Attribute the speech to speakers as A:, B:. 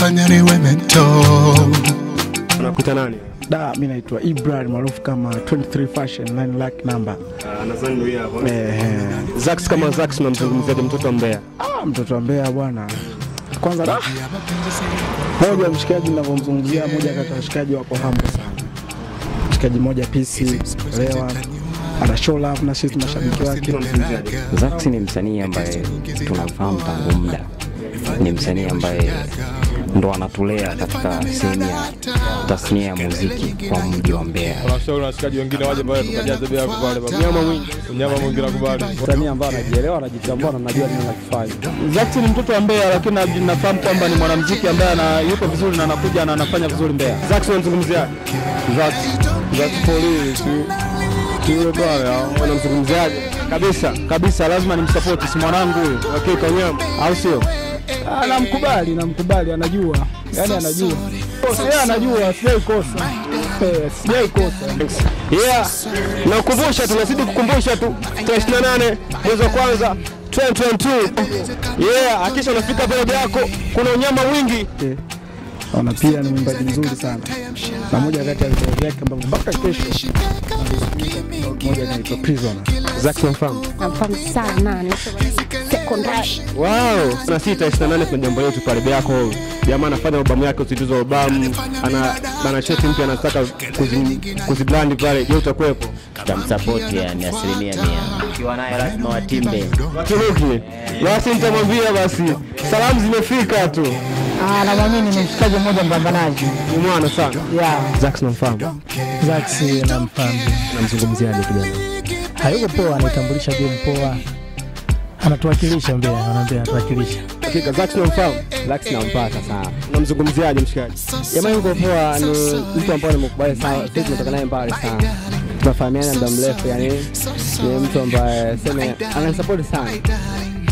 A: umenifanya niwe mento
B: Unakuta nani?
C: Da, mi naitwa Ibrahim maarufu kama 23 Fashion 9 lakh number.
B: Ah, nadhani ndio hapo.
C: Eh,
B: Zax kama Zax unamzungumziaje mtoto wa Mbeya?
C: ah, mtoto wa Mbeya bwana. Kwanza da, moja mshikaji ninavyomzungumzia, moja kati ya washikaji wako humble sana. Mshikaji moja PC lewa ana show love na sisi mashabiki wake.
B: Unamzungumziaje?
D: Zax ni msanii ambaye tunamfahamu tangu muda, ni msanii ambaye ndo anatulea katika sehemu ya tasnia ya muziki kwa mji wa Mbeya.
E: Tunashauri washikaji wengine waje pale tukajaze bea pale baba. Nyama mwingi, nyama mwingi nakubali.
F: msanii ambaye anajielewa, anajitambua na anajua nini anakifanya.
C: Zax ni mtoto wa Mbeya, lakini na- nafahamu kwamba ni mwanamuziki ambaye ana yuko vizuri na anakuja na anafanya vizuri Mbeya.
B: Zax unamzungumziaje?
E: Zax, Zax polisi. Yule pale hao.
B: Unamzungumziaje?
C: Kabisa kabisa, lazima nimsupport, si mwanangu huyo,
B: Hakika nyama.
C: au sio?
F: Ah, namkubali, namkubali, anajua, yani anajua, yeye anajua, sijai kosa, Eh, sijai kosa.
B: Yeah. Na kukumbusha tunazidi kukumbusha tu tarehe 28 mwezi wa kwanza 2022. Yeah, hakisha unafika pale yako kuna unyama mwingi.
C: Ona pia ni mwimbaji mzuri sana, na moja kati ya vitabu vyake ambavyo mpaka kesho moja inaitwa Prisoner.
B: Zax unamfahamu?
G: namfahamu sana ni sekondari
B: Wow. Na sisi tarehe 28 kuna jambo letu pale yako. Jamaa anafanya albamu yake usindizi wa albamu. Ana ana cheti mpya anataka kuzi- kuzibrand pale. Je, utakuwepo?
D: Tutamsapoti yani asilimia mia, ukiwa naye lazima watimbe.
B: Waturuki. Basi nitamwambia basi. Salamu zimefika tu.
F: Ah, namwamini ni mshikaji mmoja mpambanaji.
B: Ni mwana sana.
F: Yeah,
B: Zax namfahamu.
F: Zax namfahamu.
B: Namzungumziaje kijana?
F: Hayuko poa, anaitambulisha game poa, anatuwakilisha Mbeya, anaambia anatuwakilisha.
B: Hakika Zax namfahamu.
F: Zax nampata sana.
B: Namzungumziaje mshikaji?
F: Jamaa yuko poa, ni mtu ambaye nimekubali sana, sisi tumetoka naye mbali sana, tunafahamiana muda mrefu, yani ni mtu ambaye seme ananisupport sana